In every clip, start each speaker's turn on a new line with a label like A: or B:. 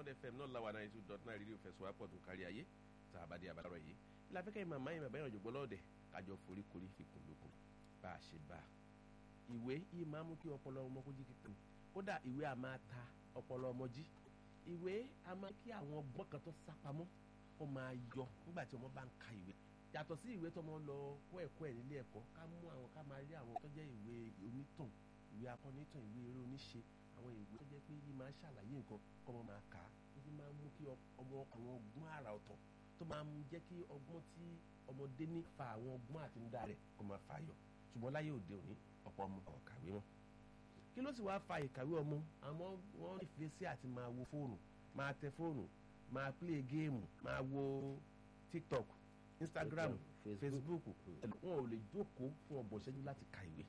A: fm náà làwọn náà two dot nine rédíò fẹsùwápọ̀ tó kárí ayé tá a bá dé abalárọ̀ yìí ìlàfẹ́kẹ́ màmá yìí bàbá yẹn òjògbọ́ lọ́ọ̀dẹ̀ kájọ forí korí fi kùn lókun bá a ṣe bá a ìwé yìí máa mú kí ọpọlọ ọmọ kó jí kíkún kódà ìwé a máa ta ọpọlọ ọmọ jí ìwé a máa kí àwọn ọgbọ́n kan tó sápamọ́ ó máa yọ nígbà tí ọmọ bá ń ka ìwé yàtọ̀ sí ìwé tó máa lọ kọ́ ẹ̀kọ́ ẹ̀ nílé ẹ̀kọ́ ká mú àwọn ká máa rí àwọn tó jẹ́ ìwé onítàn ìwé akọ́nítàn ìwé eré oníṣe àwọn ìwé tó jẹ́ pé yìí máa ń ṣàlàyé nǹkan kọ́ ọmọ máa kà á tó fi máa ń mú kí ọmọ àwọn ọgbọ́n àrà ọ̀tọ̀ tó máa ń jẹ́ kí ọgbọ́n tí ọmọdé ní fa àwọn ọgbọ́n àtinúdá rẹ̀ kó máa fà yọ ṣùgbọ́n láyé òde òní ọ̀pọ̀ ọmọ ọ̀kàwé wọn kí ló sì wáá fa ìkàwé ọmọ àmọ́ wọ́n nífẹ̀ẹ́ sí àti máa wo fóònù máa tẹ fóònù máa play géèmù máa wo tiktok instagram facebook wọn ò lè jókòó fún ọgbọ̀n ìṣẹ́jú láti ka ìwé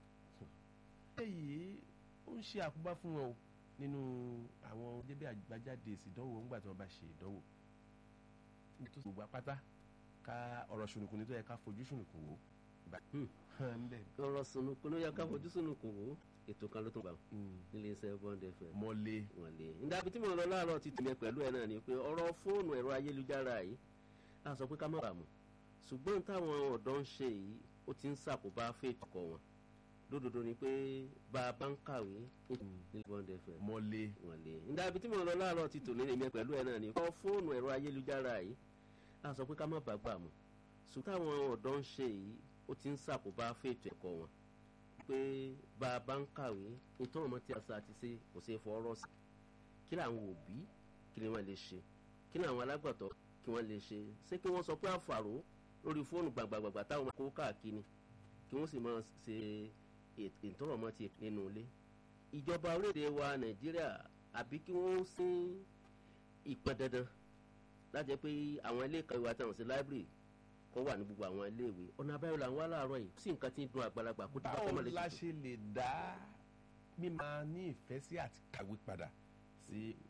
A: èyí ó ń ṣe àkóbá fún wọn o nínú àwọn jẹ́bí àgbájáde èsì ìdánwò ńgbà tí wọ́n bá ṣe ìdánwò nítorí gbogbo apáta ká ọ̀rọ̀ ṣùnùkùn ní tó yẹ ká fojú ṣùnùkùn wò
B: ọ̀rọ̀ sunukun ló yẹ ká fojú sunukun wò ètò kan ló tún gbà nílé iṣẹ́ bond fm.
A: mọ́lé.
B: mọ́lé nígbà tí mo lọ láàárọ̀ ti tìmẹ̀ pẹ̀lú ẹ̀ náà ni pé ọ̀rọ̀ fóònù ẹ̀rọ ayélujára yìí a sọ pé ká má bàa mọ̀ ṣùgbọ́n táwọn ọ̀dọ́ ń ṣe yìí ó ti ń ṣàkóbá fèètò kọ wọn lódodo ni pé bá a bá ń kàwé nílé bond fm.
A: mọ́lé.
B: mọ́lé nígbà tí mo lọ láàárọ̀ ti tò nílé pẹ̀lú ẹ̀ náà ni ọ̀rọ̀ fóònù ẹ̀rọ ayélujára yìí a sọ pé ká má bàa gbà mọ̀ ṣùgbọ́n táwọn ọ̀dọ́ ń ṣe yìí ó ti ń ṣàkóbá fètò ẹ̀kọ́ wọn pé bá a bá ń kàwé nítorí ọmọ tí a sá ti ṣe kò ṣe fọwọ́rọ́ sí kí làwọn òbí kí ni wọ́n lè ṣe kí ni àwọn alágbàtọ́ kí wọ́n lè ṣe ṣé kí wọ́n sọ pé àfàrò lórí fóònù gbàgbàgbàgbà táwọn máa kó káàkiri kí wọ́n sì máa ṣe ìtọ́rọ̀ ọmọ ti nínú ilé ìjọba orílẹ̀-èdè wa nàìjíríà àbí kí wọ́n sin ìpọn dandan láti jẹ́ pé àwọn ilé ìkàwé wa táwọn sí láìbírì kọ́ wà ní gbogbo àwọn iléèwé ọ̀nà abẹ́rẹ́ là ń wá láàárọ̀ yìí sí nǹkan tí ń dun àgbàlagbà kó dábàá kọ́ mọ́ lè
A: báwo la ṣe lè dá mímá ní ìfẹ́ sí àti kàwé padà sí